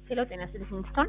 ሄሎ ጤና ይስጥልኝ ሚስቶን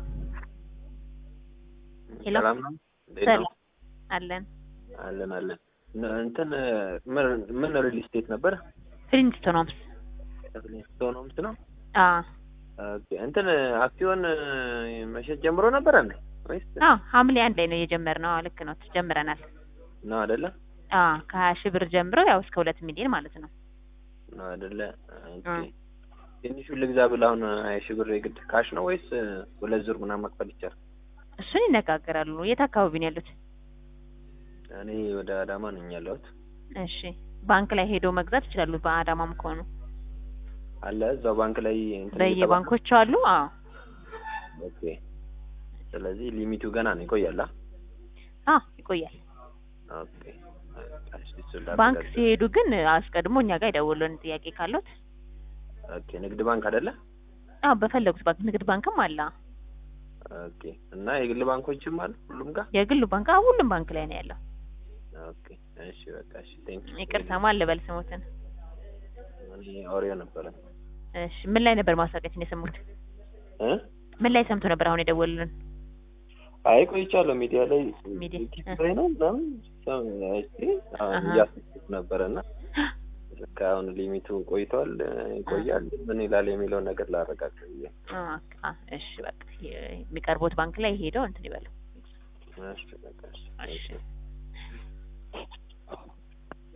ሄሎ ሰላም ነው? እንዴት ነው? ሰላም አለን አለን አለን። ን- እንትን ምን ምን ሪል ስቴት ነበር? ፍሊንስቶን ሆምስ ፍሊንስቶን ሆምስ ነው። አ ኦኬ። እንትን አክሲዮን መሸጥ ጀምሮ ነበር እንዴ ወይስ አ ሐምሌ አንድ ላይ ነው የጀመርነው። አዎ ልክ ነው ጀምረናል። ነው አይደለ? አ ከሀያ ሺህ ብር ጀምሮ ያው እስከ ሁለት ሚሊዮን ማለት ነው። ነው አይደለ? ኦኬ። አ ትንሹን ልግዛ ብለህ አሁን ሀያ ሺህ ብር የግድ ካሽ ነው ወይስ ሁለት ዙር ምናምን መክፈል ይቻላል? እሱን ይነጋገራሉ። የት አካባቢ ነው ያሉት? እኔ ወደ አዳማ ነኝ ያለሁት። እሺ ባንክ ላይ ሄዶ መግዛት ይችላሉ። በአዳማም ከሆኑ አለ እዛው ባንክ ላይ እንትን በየባንኮቹ አሉ። አዎ እየተባለ- ኦኬ። ስለዚህ ሊሚቱ ገና ነው ይቆያል። አ? አ ይቆያል። ኦኬ። እሺ፣ እሱን ባንክ ላረጋግጥ። ሲሄዱ ግን አስቀድሞ እኛ ጋር ይደውሉልን ጥያቄ ካሉት። ኦኬ። ንግድ ባንክ አይደለ? አዎ በፈለጉት ባንክ ንግድ ባንክም አለ። ኦኬ። እና የግል ባንኮችም አሉ ሁሉም ጋር? የግሉ ባንክ አዎ ሁሉም ባንክ ላይ ነው ያለው። ኦኬ። እሺ፣ በቃ እሺ። ቴንክ ይቅርታ ማን ልበል ስሞትን? እኔ ኦሪዮ ነበረ። እሺ ምን ላይ ነበር ማስታወቂያችን የሰሙት? እ? ምን ላይ ሰምቶ ነበር አሁን የደወሉልን? አይ ቆይቻለሁ ሚዲያ ላይ ሚዲያ፣ ዩቲዩብ እ። ላይ ነው ምናምን ሰም- አይቼ አሁን አሃ። እያሰብኩት ነበረና ልክ አሁን ሊሚቱ ቆይቷል እ፣ ይቆያል ምን ይላል የሚለውን ነገር ላረጋግጥ ብዬ አ አ እሺ በቃ የሚቀርቡት ባንክ ላይ ሄደው እንትን ይበሉ። እሺ፣ በቃ እሺ። እሺ